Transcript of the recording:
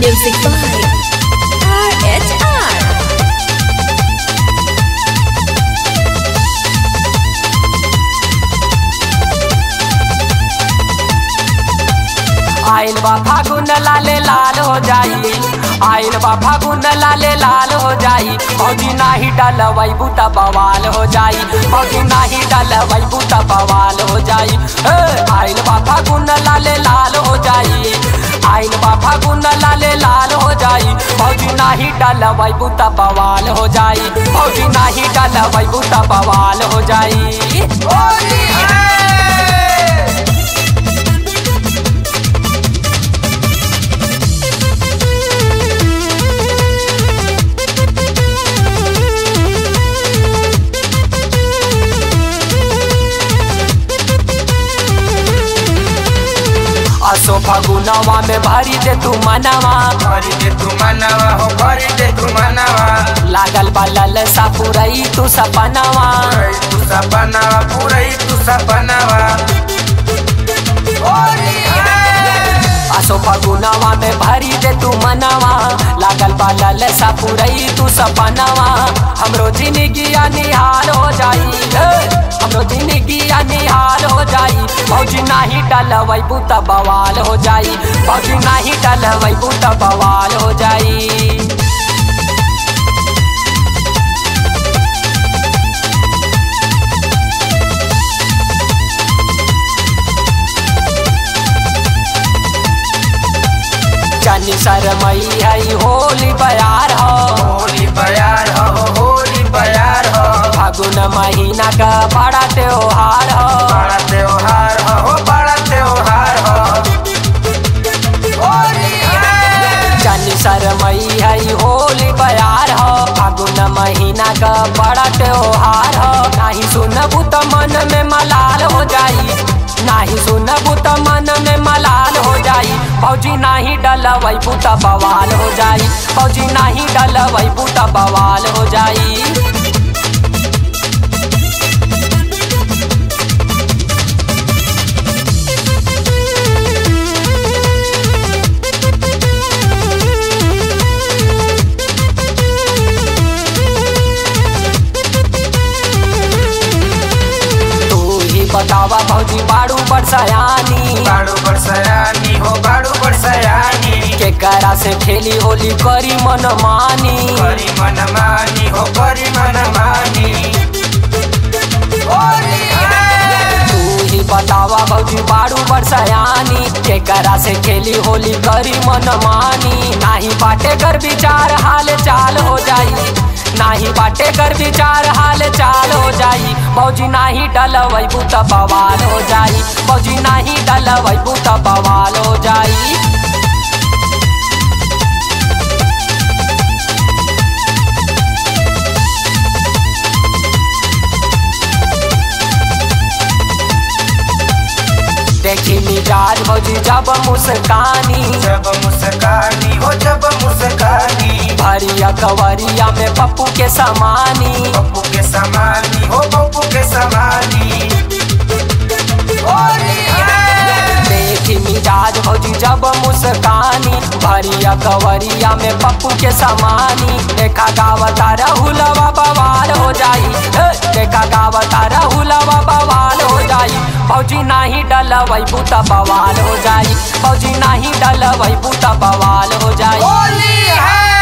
Music by RHR. आइल बा फागुन लाले लाल हो जाई आइल बा फागुन लाले लाल हो जाई फौजी नाही डलवई बूता बवाल हो जाई फौजी नाही डलवई बूता बवाल हो जाई ए, आइल बा फागुन लाले लाल हो जाई आइल बा फागुन लाले लाल हो जाई फौजी नाही डलवई बूता बवाल हो जाई फौजी नाही डलवई बूता बवाल हो जाई होली है असो फगुनवा में भरी दे तू मनवा भरी दे तू मनवा हो भरी दे तू मनवा लागल बा ललसा पुरई तू सपनवा पूरई तू सपनावा पूरई तू सपनावा होली है असो फगुनवा में भरी दे तू मनवा लागल बा ललसा पुरई तू सपनवा हमरो जिंदगी निहाल हो जाई ए, हमरो जिंदगी निहाल हो जाई फौजी नाही डलवई बूता बवाल हो जाई फौजी नाही डलवई बूता बवाल हो जाई चनी शरमई है होली बयार हो होली बयार हो होली बयार हो फागुन महीना का बड़ा त्योहार हो बड़ा त्योहार हो हो बड़ा त्योहार हो होली है चनी शरमई है होली बयार हो फागुन महीना का बड़ा त्योहार हो नाही सुनबू तो मन में मलाल हो जाई नाही सुनबू तो मन में मलाल हो जाई फौजी नाही डलवई बूता बवाल हो जाई फौजी नाही डलवई बूता बवाल हो जाई तू ही बतावा भौजी बाड़ू बरसयानी बाड़ू बरसयानी हो बाड़ू बरसयानी के करा से खेली होली करी मन मानी करी मन मानी हो करी मन मानी होली है तू ही बतावा भौजी बाड़ू बरसयानी के करा से खेली होली करी मन मानी नाही बाटे कर विचार हाल चाल हो जाई नाही बाटे कर विचार हाल चाल हो जाई भौजी नाही डलवई बूता बवाल हो जाई भौजी नाही डलवई बूता बवाल हो जाई देखी मिजाज भौजी जब मुस्कानी जब मुस्कानी हो जब मुस्कानी भरिया कवरिया में पप्पू के समानी पप्पू के समानी हो पप्पू के समानी होली है देखी मिजाज भौजी जब मुस्कानी भरिया कवरिया में पप्पू के समानी देखा गावता रहुलवा बवाल हो जाई ए, देखा गावता रहुलवा बवाल हो जाई फौजी नाही डलवई बूता बवाल हो जाई फौजी नाही डलवई बूता बवाल हो जाई होली है